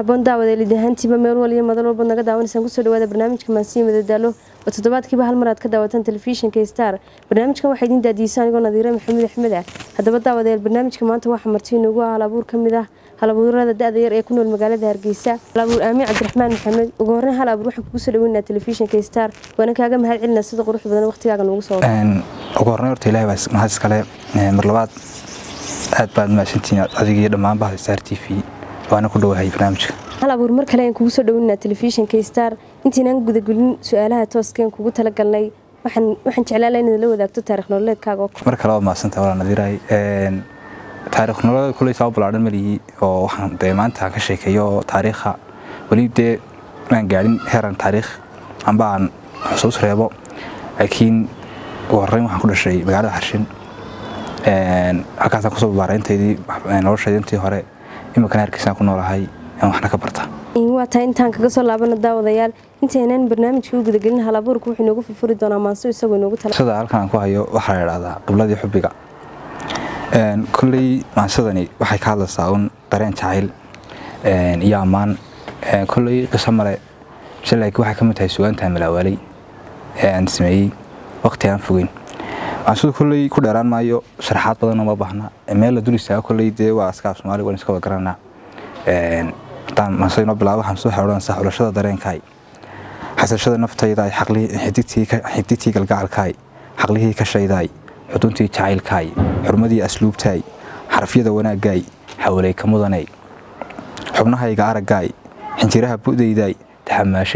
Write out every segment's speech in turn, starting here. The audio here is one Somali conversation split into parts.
haboon daawada lidahaantiiba meel waliyo madan walbaad naga daawanaysaan kusoo dhawaada barnaamijka maansiya madadaalo oo toddobaadkiiba hal mar aad ka daawataan telefishinka star barnaamijkan waxaa idiin daadiyeysa anigoo nadiire maxamuud axmed ah haddaba daawadayaal barnaamijka maanta waxaa marti inoogu ah halabuur ka mid ah halabuurada da-da yar ee ku nool magaalada hargeysa halabuur aamin cabdiraxmaan maxamed ugu horreyn hal abuur waxaan kugu soo dhaweynaa telefishinka star waana kaaga mahad celinaa sida qurux badan waqtigaaga noogu soo ugu horreyn horta ilahay baa mahad iskale mar labaad aad baad mahadsantihiin adigii dhammaan bahda star t v waana ku dhowahay barnaamijka hal abuur mar kale ayaan kugu soo dhaweynaa telefishinka star intiinaan gudagelin su-aalaha tooskeen kugu talagalnay waxaan jeclaala inaad la wadaagto taarikh nololeedkaaga oo mar kale waa mahadsanta walaa nadiirahay taarikh nololeed kuley saa balaadhan malihii oo waxaan dee maanta ka sheekeeyo taariikha weli dee aan gaadhin heeran taariikh amba aan xusuus reebo laakiin ugu horreyn waxaan ku dhashay magaalada xarshin halkaasaan kusoo babaarayntaydii noloshayda intii hore iminkana hargeysaan ku noolahay waxna ka barta waa tahay intaan kaga soo laabana daawadayaal intaynaan barnaamijka u gudagelin halabuurka wuxuu inoogu furfuri doonaa maanso isagoo inoogu tala sida halkan aan ku hayo waxaa la idhahdaa qibladii xubbiga kolley maansadani waxay ka hadlaysaa un dareen jacayl iyo ammaan kolley qiso male se laakiin waxay ka mid tahay sugaantaan malaawaalay ee aan sameeyey waqti aan fogeyn maansadu kolley ku dheeraan maayo sharaxaad badan uma baahna meel la dul istaaga kolley dee waa askaaf soomaali waan iska wada garanaa haddaan maansada inoo bilaabo waxaan soo xeodhanaysaa xulashada dareenkaay xasashada naftaydaay xidigtii galgacalkaay xaqlihii ka shaydaay xuduntii jacaylkaay xurmadii asluubtaay xarafyada wanaaggaay xawalay ka mudanay xubnahayga araggaay xinjiraha bu'daydaay taxamaasho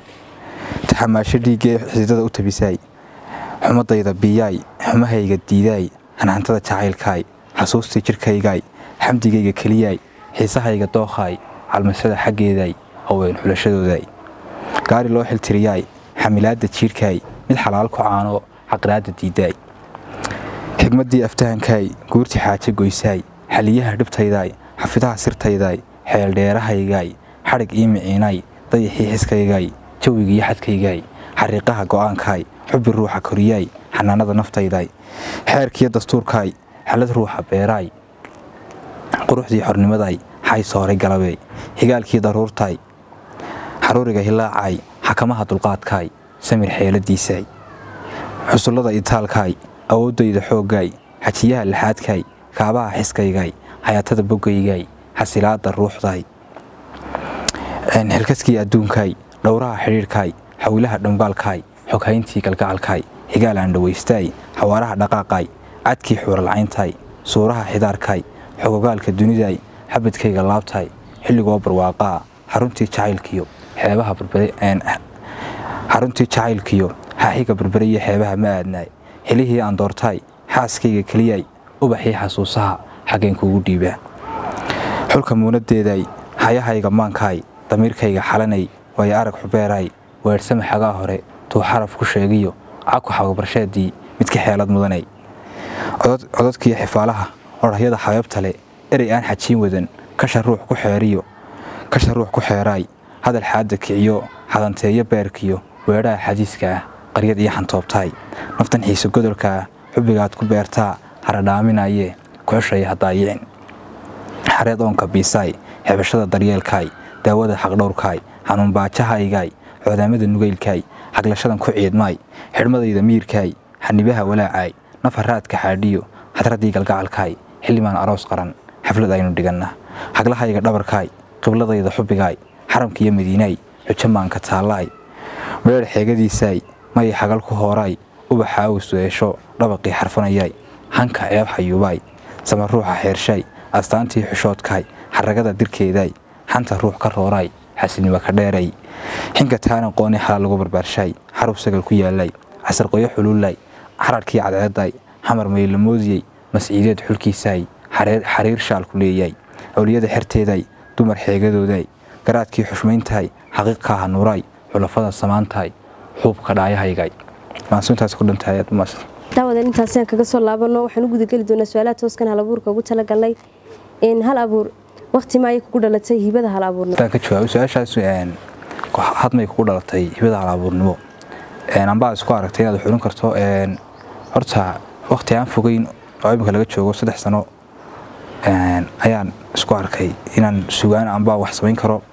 dhiiggee xididada u tabisaay xumadayda biyaay xumahayga diidaay hanhantada jacaylkaay xasuustii jidhkaygaay xamdigayga keliyaay xiisahayga dookhaay calmasada xaggeedaay haween xulashadoodaay gaari loo xiltiriyaay xamilaadda jiirhkaay mid xalaal ku caanoo caqraadda diidaay xigmaddii aftahankaay guurtii xaaje goysaay xaliyaha dhibtaydaay xafidaha sirtaydaay xeeldheerahaygaay xadhig ii miciinaay dayaxii xiskaygaay jawigii xadkaygaay xariiqaha go'aankaay xubbi ruuxa koriyaay xanaanada naftaydaay xeerkiyo dastuurkaay xalad ruuxa beeraay quruxdii xornimadaay xay sooray galabey xigaalkii daruurtaay xaruuriga hilaacaay xakamaha dulqaadkaay samir xeeladiisaay xusullada itaalkaay awooddayda xooggaay xajiyaha laxaadkaay kaabaha xiskaygaay hayaatada boggaygaay xasilaadda ruuxdaay xilkaskii adduunkaay dhowraha xidhiidhkaay xawilaha dhambaalkaay xoghayntii galgacalkaay xigaal aan dhawaystaay xawaaraha dhaqaaqaay cadkii xuuralcayntaay suuraha xidaarkaay xogogaalka dunidaay xabadkayga laabtaay xilligoo barwaaqaa xaruntii jacaylkiyo xeebaha xaruntii jacaylkiyo xaaxiga berberiyo xeebaha ma aadnaay xilihii aan doortaay xaaskayga keliyaay ubaxii xasuusaha xaggeen kuugu dhiibaa xulka muunadeedaay hayahayga maankaay damiirkayga xalanay waayo arag xubeeraay weersama xagaa hore tuu xaraf ku sheegiyo caku xababarsheedii midka xeelad mudanay codadkiiyo xifaalaha odhahyada xabeebta le erey aan xajiin wadan kasha ruux ku xeeriyo kasha ruux ku xeeraay hadal xaadda kiciyo xadanteeyo beerkiyo weedhaha xadiiska ah qaryad iyo xantoobtaay naftan xiise godolka ah xubbigaad ku beertaa haradhaaminayee kuxushaya hadaayicin xareed oonka biisaay xebashada daryeelkaay daawada xaqdhowrkaay xanuunbaajahaygaay coodaamada nugaylkaay xaglashadan ku ciidmaay xidhmadayda miirkaay xanibaha walaacaay nafaraadka xaadhiyo xadraddii galgacalkaay xildhibaan aroos qaran xaflad aynu dhiganna xaglahayga dhabarkaay qibladayda xubbigaay xaramkiiyo madiinaay xujomaanka taallaay meedh xeegadiisaay mayay xagal ku hooraay ubaxaawi su-eesho dhabaqii xarfanayaay hanka ceeb xayuubaay sama ruuxa xeershaay astaantii xushoodkaay xaragada dirkeedaay xanta ruux ka rooraay xasilnimo ka dheeray xinka taanan qooni xalaal lagu barbaarshaay xarub sagal ku yaalaay casarqoyo xuluulaay xararkii cadceedaay xamar maylamoodiyey masciideed xulkiisaay xariir shaalku leeyaay awliyada xerteedaay dumar xeegadoodaay garaadkii xushmayntahay xaqiiqkaaha nuuraay xulafada samaantahay xuubka dhaayahaygaay maansuintaas ku dhantahay aad umaas daawadan intaasaan kaga soo laabano waxaan u gudageli doonaa su-aalaha tooskan hal abuurka ugu talagalnay hal abuur waqti ma ayay kugu dhalatay hibada hal abuurnimo hadaan ka jawaabo su-aashaas hadmay kugu dhalatay hibada hal abuurnimo ambaa isku aragtay inaad xulin karto horta waqti aan fogeyn oo imika laga joogo saddex sano ayaan isku arkay inaan sugaan ambaa wax samayn karo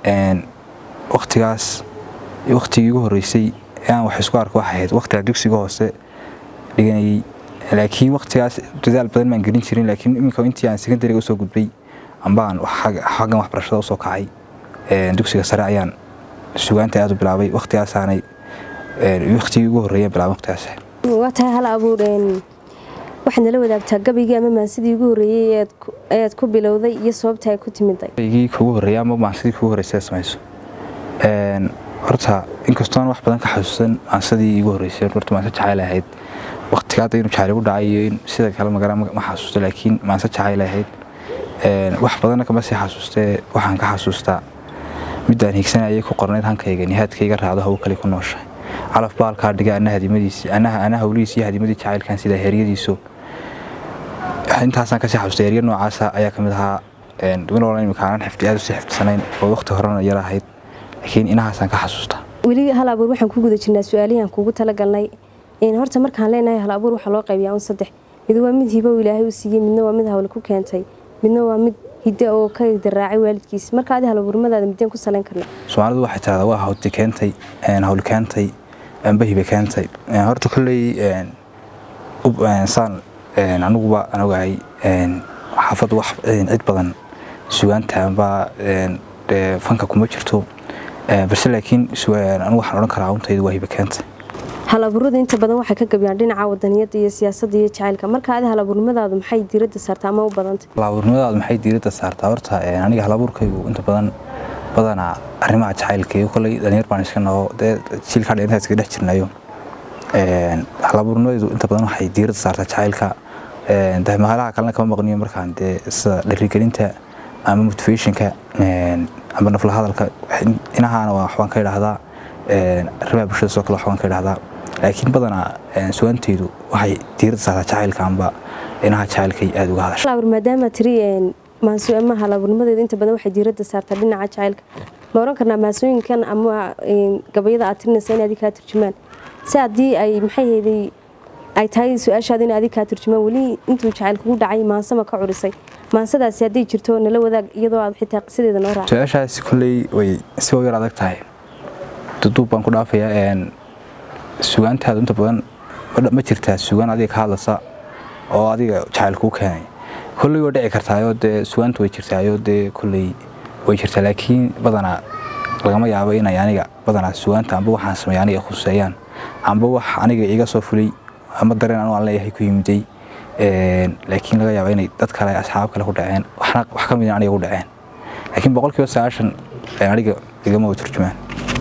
waktigaas waktigii igu horreysay ee aan wax isku arko waxay ahayd waktiga dugsiga hoose dhiganayay laakiin waktigaas dadaal badan maan gelin jirin laakiin iminka intii aan secondariga usoo gudbay ambaan xaggan waxbarashada usoo kacay dugsiga sare ayaan sugaanta aad u bilaabay waktigaasaanay waktigii ugu horreeya bilaabay waktigaas waa tahay hal abuur waxaad nala wadaagtaa gabaygii ama maansidii ugu horreeyey ayaad ku bilowday iyo sababta ay ku timiday gabaygii kugu horreeya ama maansidii kugu horreysay samayso horta inkastoon wax badan ka xasuusan maansadii igu horreysay horta maanse jacayl ahayd waktiga hadda inuu jacayl igu dhacay iyo in sida kale magara ma xasuusto laakiin maanse jacayl ahayd wax badanna kama sii xasuustee waxaan ka xasuustaa midaan hiigsanayay ku qornayd hankayga nihaadkayga raacdo hawo kale ku nooshahay calaf baalkaa dhiga ana hadimadiisi anaha ana hawlihiis iyo hadimadii jacaylkan sida heeryadiisu intaasaan kasii xasuustay herya noocaasa ayaa kamid ahaa duminoolan imika aanan xifdi aad usii xifdisanayn oo waqti horena yar ahayd laakiin inahaasaan ka xasuustaa weli hal abuur waxaan ku guda jirnaa su-aalihian kuugu talagalnay horta markaan leenahay hal abuur waxaa loo qaybiyaa un saddex mid waa mid hibo ilaahay u siiyey midna waa mid hawle ku keentay midna waa mid hidde oo ka daraacay waalidkiis marka adi halabuurmadaada mideen ku salayn karna soomaalidu waxay tahdaa waa hawti keentay hawli keentay bahibe keentay horta kolley saan aniguba aan ogahay xaafaddu wax cid badan sugaanta amba fanka kuma jirto balse laakiin anigu waxaan odhan karaa untaydu waa hibe keentay halabuuradu inta badan waxay ka gabiyaan dhinaca wadaniyada iyo siyaasadda iyo jacaylka marka adi halabuurnimadaadu maxay diiradda saartaa ama u badantay halabuurnimadaadu maxay diiradda saartaa horta aniga halabuurkaygu inta badan badanaa arrimaha jacaylka iyo kolley dhalinyar baan iska naho dee jiilkaa dheerintaa iskaga dhex jirnayo halabuurnimadeedu inta badan waxay diiradda saartaa jacaylka dahmahalaha kalena kama maqniyo markaan dee sida dharigelinta ama motivationka ama nafla hadalka inahaana waa waxbaan ka idhaahdaa arrimaha bulshada sidoo kale waxbaan ka idhaahdaa laakiin badanaa sugaantaydu waxay diiradda saartaa jacaylka amba inaha jacaylkay aada uga hadasha maadaama tiri ama halabuurnimadeedu inta badan waxay diiradda saartaa dhinaca jacaylka ma oran karnaa maasooyinkan ama gabayada aad tirinaysa in adi kaa turjumaan si haddii ay maxay hayday ay tahay su-aashaada in adi kaa turjumaan weli intuu jacayl kugu dhacay maansama ka curisay maansadaasi hadday jirto nala wadaag iyadoo aad xitaa qisadeeda noo raac su-aashaasi kolley way si yar adag tahay duduub baan ku dhaafayaa sugaantaadu inta badan ma jirtaa sugaan adiga ka hadlaysa oo adiga jacayl kuu keenay kolley waa dhici kartaayoo dee sugaanta way jirtaayoo dee kolley way jirtaa laakiin badanaa lagama yaabo inay aniga badanaa sugaanta amba waxaan sameeya aniga khuseeyaan amba wax aniga iga soo fulay ama dareen anu aan leeyahay ku yimiday laakiin laga yaaba inay dad kale asxaab kale ku dhaceen wax ka mid aniga ku dhaceen laakiin boqolkiiba sagaashan aniga igama wa turjumaan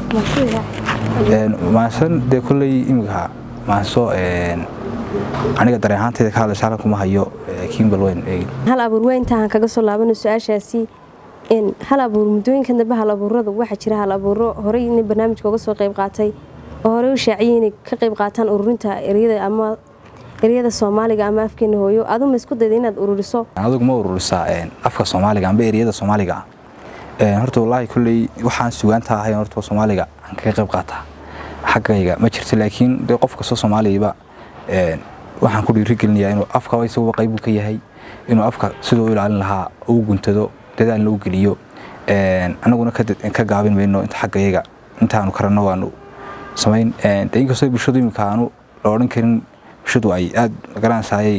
maasan dee kolley imika maaso aniga dareen ahaantayda ka hadlaysa halkan kuma hayo laakiin bal weyn eegi hal abuur waa intaan kaga soo laabano su-aashaasi hal abuur muddooyinkan dambe hal abuuradu waxaa jira hal abuuro horey in barnaamijka uga soo qayb qaatay oo horey u shaaciyay inay ka qayb qaataan ururinta eryada ama eryada soomaaliga ama afkeena hooyo aduma isku dayda inaad ururiso adigu ma ururisaa afka soomaaliga amba eryada soomaaliga ah horta wallaahi kolley waxaan sugaanta ahayn horta soomaaliga aan kaga qayb qaataa xaggayga ma jirto laakiin dee qof kastoo soomaaliyaba waxaan ku dhiirigelinayaa inuu afka isaguba qaybu ka yahay inuu afka siduu u ilaalin lahaa uu guntado dadaalna u geliyo anaguna ka gaabin mayno inta xaggayaga intaanu karanno waanu samayn de inkastoo bulshadu imika aanu la odhan karin bulshadu ay aada magaranaysaayay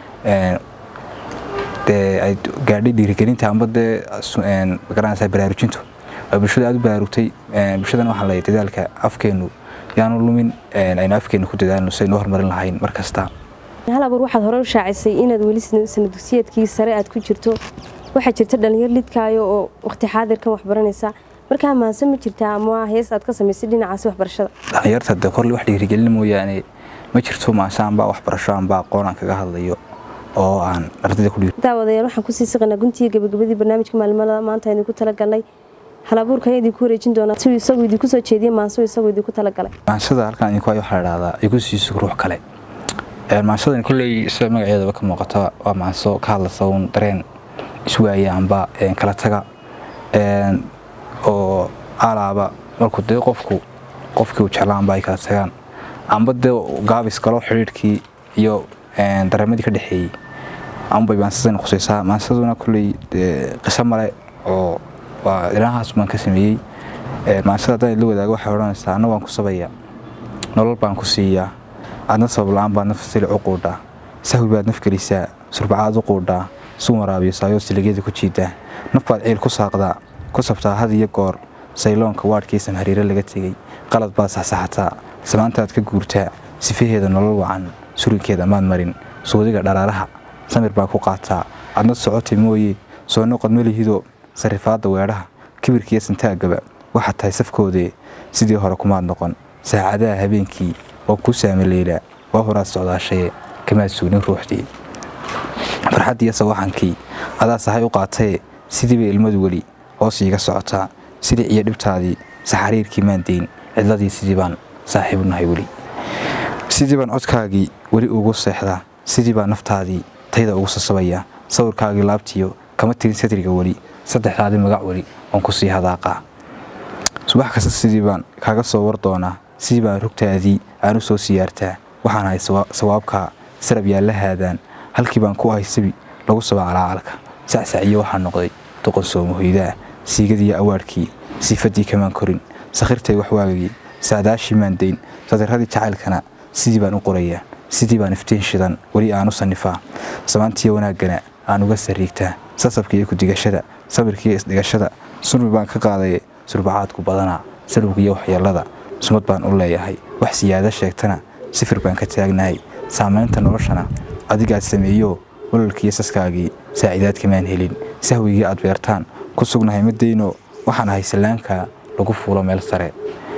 dee ay gaadhay dhiirigelinta amba dee magaranaysaa baraarujintu waa bulshada aada u baraarugtay bulshadana waxaa leeyahay dadaalka afkeenu yaanu lumin aynu afkeenu ku dadaalno si aynu horumarin lahayn mar kasta hal abuur waxaad hore u shaacisay inaad weli sana dugsiyeedkii sare aad ku jirto waxaa jirta dhalinyar lidkaayo oo waqti xaadirkan waxbaranaysa markaa maanse ma jirtaa ama hees aad ka samaysay dhinacaasi waxbarashada dhalinyarta de korle wax dhiirigelin mooyaane ma jirto maase anbaa waxbarasho anbaa aqoon aan kaga hadlayo oo aan ardayda ku dhiir daawadayaal waxaan kusii siqanaa guntiga gabagabadii barnaamijka maalimada maanta idinku talagalnay hal abuurka ayaa idinku wareejin doonaa siduu isagu idinku soo jeediyey maansu isagu idinku talagalay maansada halkan idinku hayo waxaa la dhahdaa igu siiso ruux kale maansadan kolley sida magaceedaba ka muuqata waa maanso ka hadlaysa uun dareen iswaaya amba kala taga oo alaaba markuu dee qofku qofkii uu jeclaanba ay kala tagaan amba dee gaabis galo xidhiidhkii iyo dareemadii ka dhexeeyey ambay maansadan khusaysaa maansaduna kolley qiso male oo waa dhinacaas baan ka sameeyey maansada haddaan la wadaago waxay odhanaysaa anna waan ku sabaya nolol baan ku siiyaa aadna sabab la-aan baad naf silic u quudhaa sahwi baad naf gelisaa surbacaad u quudhaa suun waraabiyo saayoo siligyada ku jiidaa naf baad ciil ku saaqdaa ku sabtaa had iyo goor sayloonka waadhkii samhariire laga tegey qalad baad saxsaxataa samaantaad ka guurtaa sifaheeda nolol wacan surinkeeda maad marin suudiga dharaaraha samir baa ku qaataa adna socotay mooye soo noqod melihido sarifaadda weedhaha kibirkiiyo santaagaba waxaad tahay safkoodee sidii hore kumaad noqon saacadaha habeenkii oo ku saamaleylaa waa horaad socdaashaye kamaad suugnin ruuxdii farxaddiiyo sawaxankii adaa sahay u qaataye sidiiba ilmadu weli hoos iiga socotaa sidii iyo dhibtaadii saxariirkii maan deyn cidladii sidii baan saaxiibu nahay weli sidii baan codkaagii weli ugu seexdaa sidii baa naftaadii tayda ugu sasabaya sawirkaagii laabtiyo kama tirin sadriga weli saddexdaadii magac weli oon ku sii hadaaqaa subax kasta sidii baan kaaga soo war doonaa sidii baan rugtaadii aan u soo siyaartaa waxaan ahay sawaabkaa sarab yaalla haadaan halkii baan ku ahay sabi lagu saba calaacalka sacsaciyo waxaa noqday doqon soomahoydaa siigadiiyo awaadhkii siifaddii kamaan korin sakhirtay waxwaagagii saadaashii maan dayn sadiradii jacaylkana sidii baan u qorayaa sidii baan iftiin shidan weli aan u sannifaa samaantiiyo wanaaggana aan uga sariigtaa sasabka iyo kudigashada sabirkiiyo isdhigashada sulmi baan ka qaadaye surbacaadku badanaa salowgiiyo waxyeellada sumad baan u leeyahay wax siyaado sheegtana sifir baan ka taagnahay saamaynta noloshana adigaad sameeyo walolkiiyo saskaagii saaciidaad kamaan helin sahwigii aad beertaan ku sugnahay madayno waxaan ahay sallaankaa lagu fuulo meel sare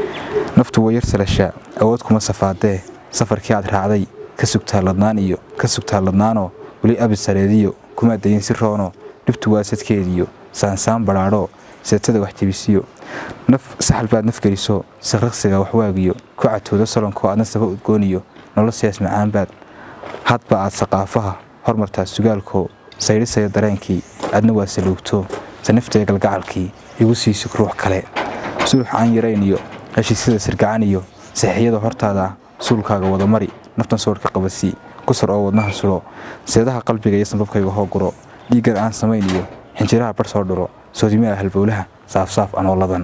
naftu waa yar salashaa awood kuma safaadee safarkii aad raacday ka sugtaa ladnaan iyo ka sugtaa ladnaanoo weli abid sareediyo kumaa dayin si roono dhibtu waa sadkeediyo saansaan badhaadhoo seetada wax jebisiyo naf saxal baad naf geliso saqraqsiga waxwaagiyo ku catoodo salonkoo aadna saba udgooniyo nolosiyaas macaanbaad hadba aad saqaafaha hormartaa sugaalkoo saydhisaya dareenkii aadna waa saluugto saniftae galgacalkii igu siisug ruux kale sulux aan yarayn iyo heshiisyada sirgacan iyo saxiixyada hortaada ah suulkaaga wadamari naftan soorhka qabasii kusar oo wadnaha sulo seedaha qalbiga iyo sanbabkayga hoo guro dhiiggan aan samayn iyo xinjiraha bar soo dhuro soodimaha halbowlaha saafsaaf anooladan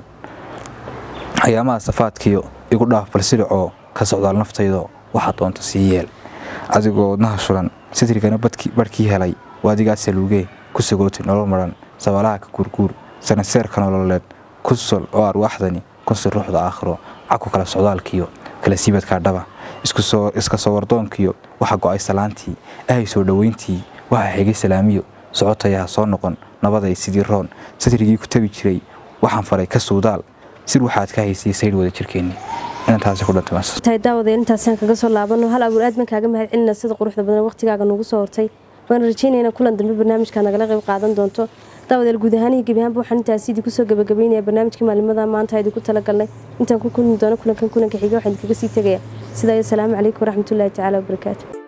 ayaamaha safaadkiyo igu dhaaf balsidhacoo ka socdaal naftaydo waxaa doonta sii yeel adigoo wadnaha shulan sitrigana barhkii helay waa adigaa saluugee ku sagootay nolol maran sabaalaha ka guurguur sanaseerka nololeed ku sol oo arwaaxdani kunsi ruuxda aakhiro caku kala socdaalkiyo kala siibadkaa dhaba iska soo wardoonkiyo waxa go'ay salaantii ahay soo dhoweyntii waxa xigay salaamiyo socotayaha soo noqon nabaday sidii roon satrigii ku tabi jiray waxaan faray ka suudaal sir waxaad ka haysay saydh wada jirkeenni inantaasi ku tahay daawadeen intaasaan kaga soo laabano hal abuur aad baan kaaga mahad celina sida quruxda badan waqtigaaga noogu soo hortay waan rajeynayna kulan dambe barnaamijkaa nagala qayb qaadan doonto daawadeel guud ahaan iyo gebi ahaanba waxaan intaasi idinku soo gabagabeynaya barnaamijkii maalimada maanta idinku talagalnay intaan ku kulmi doono kulankan kulanka xiga waxaan idinkaga sii tegaya sidaa iyo asalaamu calaykum waraxmatullaahi tacaala wabarakaatu